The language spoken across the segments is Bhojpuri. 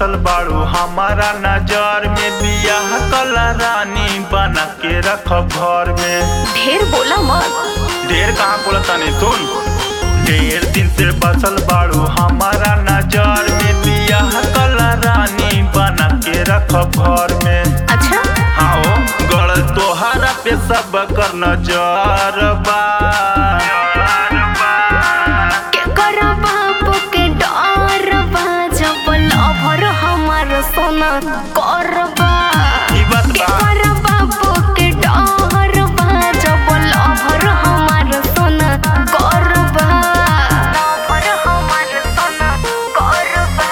बसल बाड़ू हमारा नजर में बियाह कला रानी बना के रख घर में ढेर बोला मत ढेर कहाँ बोला तानी सुन ढेर दिन से बसल बाड़ू हमारा नजर में बियाह कला रानी बना के रख घर में अच्छा हाँ गड़ तोहरा पे सब कर नजर बा के कर बाप के डर बा जब लभर हमार सोना करबा ई बात के बा कर बाप के डर बा जब लभर हमार सोना करबा लभर हमार सोना करबा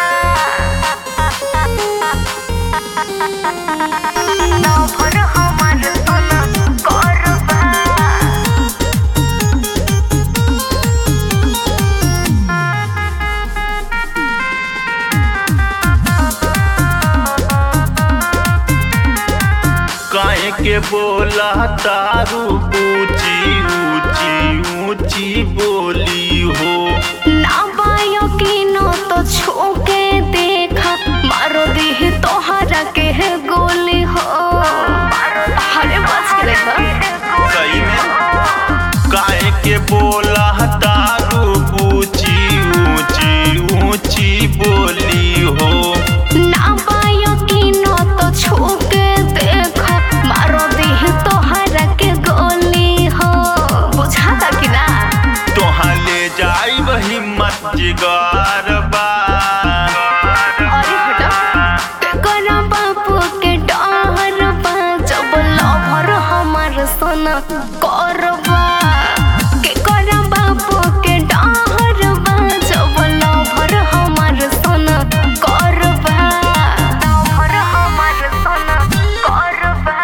लभर हमार सोना करबा काहे के बोला तारू ऊंची ऊंची ऊंची बोली हो ना बायो की नो तो छूके देखा मारो दी तोहरा के है गोली हो अरे बच के देखा सही में काहे के बोला तारू ऊंची ऊंची ऊंची बोली हो ना बायो की नो तो छूके देखा मारो दी तोहरा के गोली हो बुझाता कि ना तोहाँ ले जाई हिम्मत जिगर बा अरे हटा के करा बापू के डर बा जब लभर हमार सोना करबा के करा बापू के डर बा जब लभर हमार सोना करबा लभर हमार सोना करबा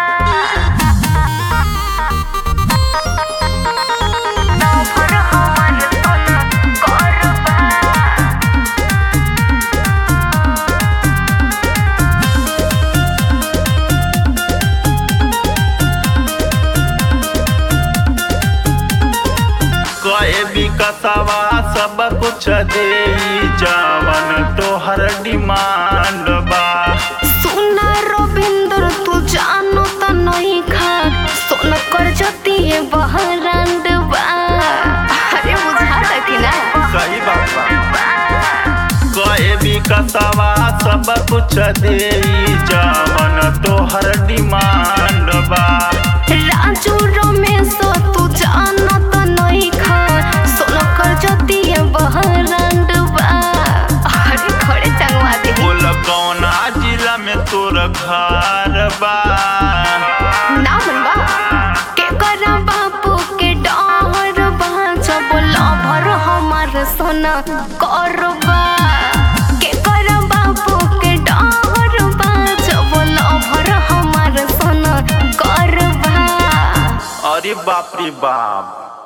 लभर हमार सोना करबा कहे विकसवा सब कुछ दे जावन तोहर डिमांड बा सुना रविंद्र तू जानो त नहीं खा सोन कर जती है बहरांड बा अरे बुझाता कि ना सही बात बा कहे विकसवा सब कुछ दे जावन तोहर डिमांड बा राजू रमेश तू जानो त नहीं खा सोन कर जती है बहरांड बा अरे खड़े टंगवा दे बोल कौना जिला में तोर घर बा ना मनबा के करा बापू के डर बा जब लभर हमार सोना करबा के करा बापू के डर बा जब लभर हमार सोना करबा अरे बाप रे बाप